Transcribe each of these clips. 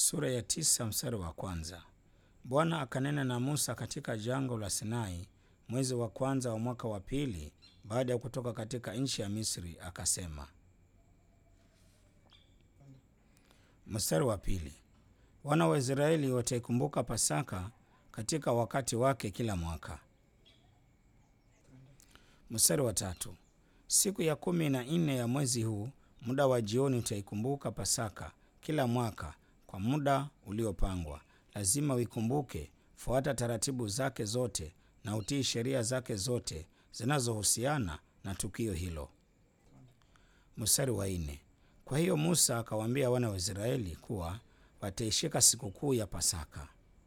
Sura ya tisa mstari wa kwanza. Bwana akanena na Musa katika jangwa la Sinai mwezi wa kwanza wa mwaka wa pili baada ya kutoka katika nchi ya Misri, akasema. Mstari wa pili. Wana wa Israeli wataikumbuka Pasaka katika wakati wake kila mwaka. Mstari wa tatu. Siku ya kumi na nne ya mwezi huu, muda wa jioni, utaikumbuka Pasaka kila mwaka kwa muda uliopangwa. Lazima uikumbuke, fuata taratibu zake zote na utii sheria zake zote zinazohusiana na tukio hilo. Mstari wa nne. Kwa hiyo Musa akawaambia wana wa Israeli kuwa wataishika sikukuu ya Pasaka.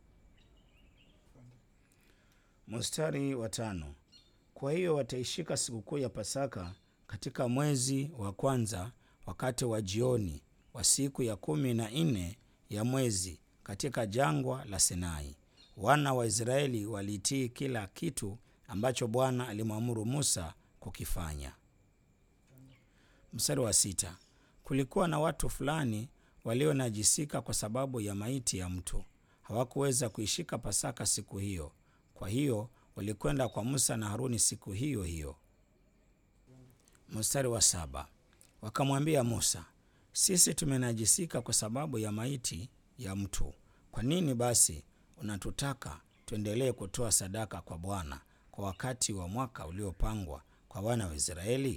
Mstari wa tano. Kwa hiyo wataishika sikukuu ya Pasaka katika mwezi wa kwanza wakati wa jioni wa siku ya kumi na nne ya mwezi katika jangwa la Sinai. Wana wa Israeli walitii kila kitu ambacho Bwana alimwamuru Musa kukifanya. Mstari wa sita. Kulikuwa na watu fulani walionajisika kwa sababu ya maiti ya mtu. Hawakuweza kuishika Pasaka siku hiyo. Kwa hiyo walikwenda kwa Musa na Haruni siku hiyo hiyo. Mstari wa saba. Wakamwambia Musa, sisi tumenajisika kwa sababu ya maiti ya mtu. Kwa nini basi unatutaka tuendelee kutoa sadaka kwa Bwana kwa wakati wa mwaka uliopangwa kwa wana wa Israeli?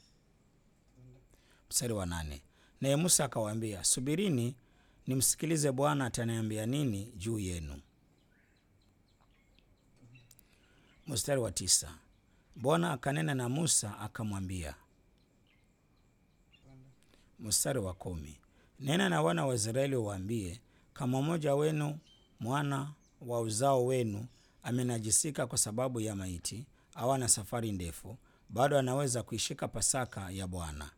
Mstari wa nane. Naye Musa akawaambia, subirini nimsikilize Bwana ataniambia nini juu yenu. Mstari wa tisa. Bwana akanena na Musa akamwambia. Mstari wa kumi. Nena na wana wa Israeli waambie, kama mmoja wenu mwana wa uzao wenu amenajisika kwa sababu ya maiti au ana safari ndefu, bado anaweza kuishika Pasaka ya Bwana.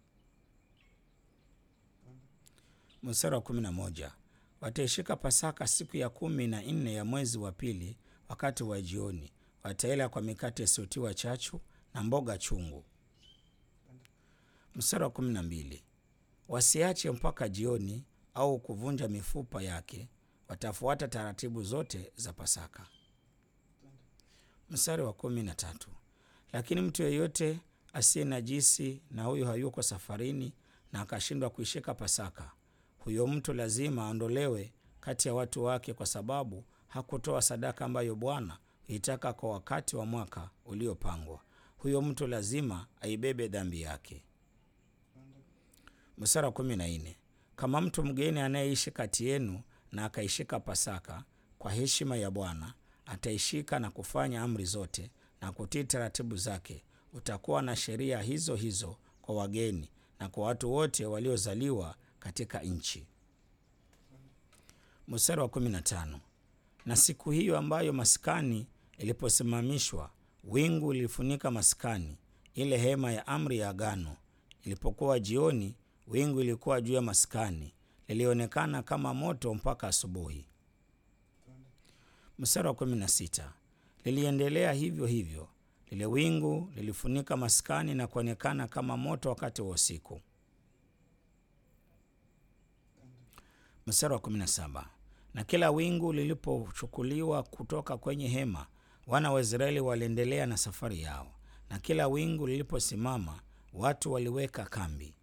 Mstari wa kumi na moja. Wataishika Pasaka siku ya kumi na nne ya mwezi wa pili wakati wa jioni. Wataila kwa mikate isiyotiwa chachu na mboga chungu. Mstari wa kumi na mbili. Wasiache mpaka jioni au kuvunja mifupa yake. Watafuata taratibu zote za Pasaka. Mstari wa kumi na tatu. Lakini mtu yeyote asiye najisi na huyo hayuko safarini na akashindwa kuishika Pasaka, huyo mtu lazima aondolewe kati ya watu wake, kwa sababu hakutoa sadaka ambayo Bwana huitaka kwa wakati wa mwaka uliopangwa. Huyo mtu lazima aibebe dhambi yake. Mstari wa kumi na nne. Kama mtu mgeni anayeishi kati yenu na akaishika Pasaka kwa heshima ya Bwana, ataishika na kufanya amri zote na kutii taratibu zake, utakuwa na sheria hizo hizo kwa wageni na kwa watu wote waliozaliwa katika nchi. Mstari wa kumi na tano. Na siku hiyo ambayo maskani iliposimamishwa, wingu lilifunika maskani, ile hema ya amri ya agano. Ilipokuwa jioni, wingu ilikuwa juu ya maskani, lilionekana kama moto mpaka asubuhi. Mstari wa kumi na sita. Liliendelea hivyo hivyo, lile wingu lilifunika maskani na kuonekana kama moto wakati wa usiku. Mstari wa kumi na saba. Na kila wingu lilipochukuliwa kutoka kwenye hema, wana wa Israeli waliendelea na safari yao, na kila wingu liliposimama, watu waliweka kambi.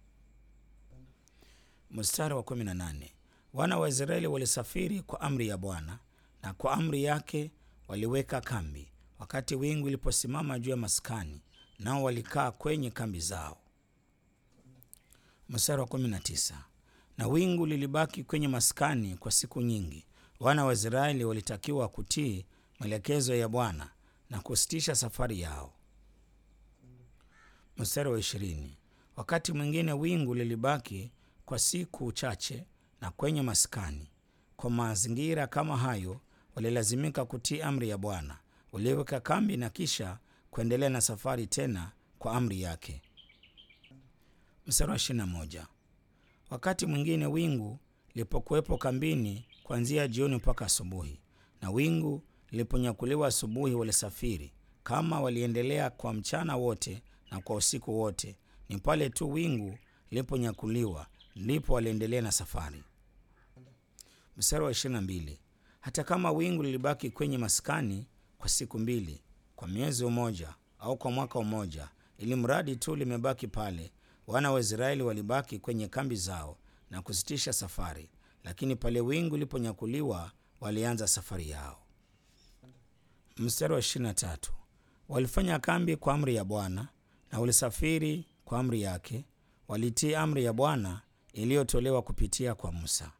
Mstari wa kumi na nane. Wana wa Israeli walisafiri kwa amri ya Bwana, na kwa amri yake waliweka kambi wakati wingu iliposimama juu ya maskani, nao walikaa kwenye kambi zao. Mstari wa kumi na tisa. Na wingu lilibaki kwenye maskani kwa siku nyingi. Wana wa Israeli walitakiwa kutii maelekezo ya Bwana na kusitisha safari yao. Mstari wa ishirini. Wakati mwingine wingu lilibaki kwa siku chache na kwenye maskani. Kwa mazingira kama hayo, walilazimika kutii amri ya Bwana. Waliweka kambi na kisha kuendelea na safari tena kwa amri yake. Mstari wa ishirini na moja. Wakati mwingine wingu lilipokuwepo kambini kuanzia jioni mpaka asubuhi, na wingu liliponyakuliwa asubuhi, walisafiri. Kama waliendelea kwa mchana wote na kwa usiku wote, ni pale tu wingu liliponyakuliwa ndipo waliendelea na safari. Mstari wa 22, hata kama wingu lilibaki kwenye maskani kwa siku mbili, kwa mwezi mmoja au kwa mwaka mmoja, ili mradi tu limebaki pale, wana wa Israeli walibaki kwenye kambi zao na kusitisha safari, lakini pale wingu liponyakuliwa walianza safari yao. Mstari wa 23, walifanya kambi kwa amri ya Bwana na walisafiri kwa amri yake, walitii amri ya Bwana iliyotolewa kupitia kwa Musa.